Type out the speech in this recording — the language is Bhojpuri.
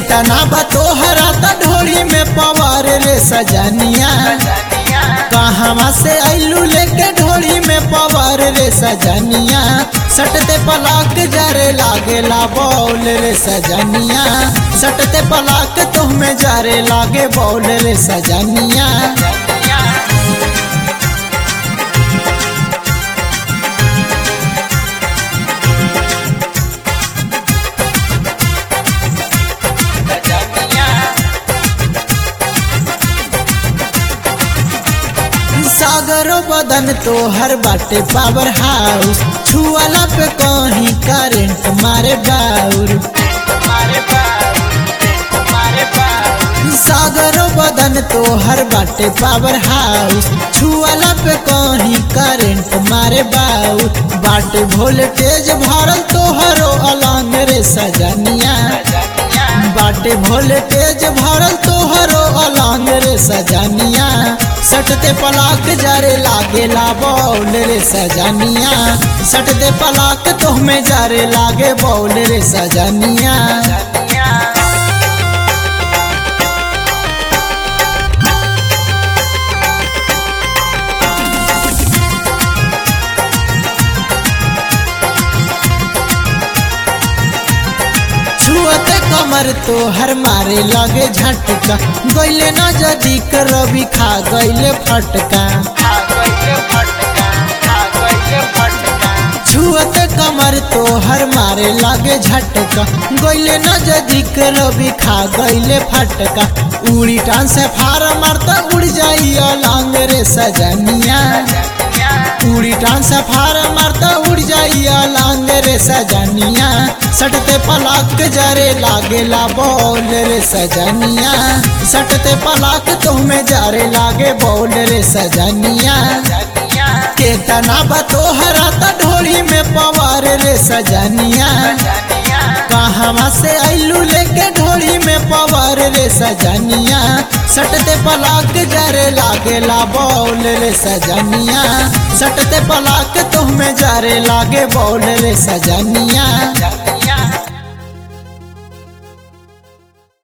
केतना बा तोहरा त ढोरी में पवार रे सजनिया कहवा से आइलू लेके ढोरी में पवार रे सजनिया सटते पलाक जरे लागेला बौल रे सजनिया सटते पलाक तुहमें जरे लागे बौल रे सजनिया सागरो बदन तो हर बाटे पावर हाउस छुआला पे कहीं करंट मारे बाउर सागरो बदन तो हर बाटे पावर हाउस छुआला पे कहीं करंट मारे बाउर बाटे वोल्टेज भरल तोहरो अलंग रे सजनिया बाटे वोल्टेज भरल तोहरो अलंग रे सजनिया सटते पलाक जारे लागेला बौल रे सजनिया सटते पलाक तोहमें जारे लागे बौल रे सजनिया छुअते कमर तो हर मारे लगे झटका गैले न जदी रवि खा गैले फटका छुअते कमर तो हर मारे लगे झटका गैले न जदी रवि खा गैले फटका उड़ी टान से फार मारता उड़ जाई अलंग रे सजनिया उड़ी टान से फार मारता उड़ जाई अलंग रे सजनिया सटते पलाक जरे लागेला बौल रे सजनिया सटते पलाक तुम्हें जारे लागे बौल रे सजनिया केतना बा तोहरा त ढोली में पवार रे सजनिया कहवा से आइलू लेके ढोली में पवार रे सजनिया सटते पलाक जरे लागेला बौल रे सजनिया सटते पलाक तुम्हें जरे लागे बौल रे सजनिया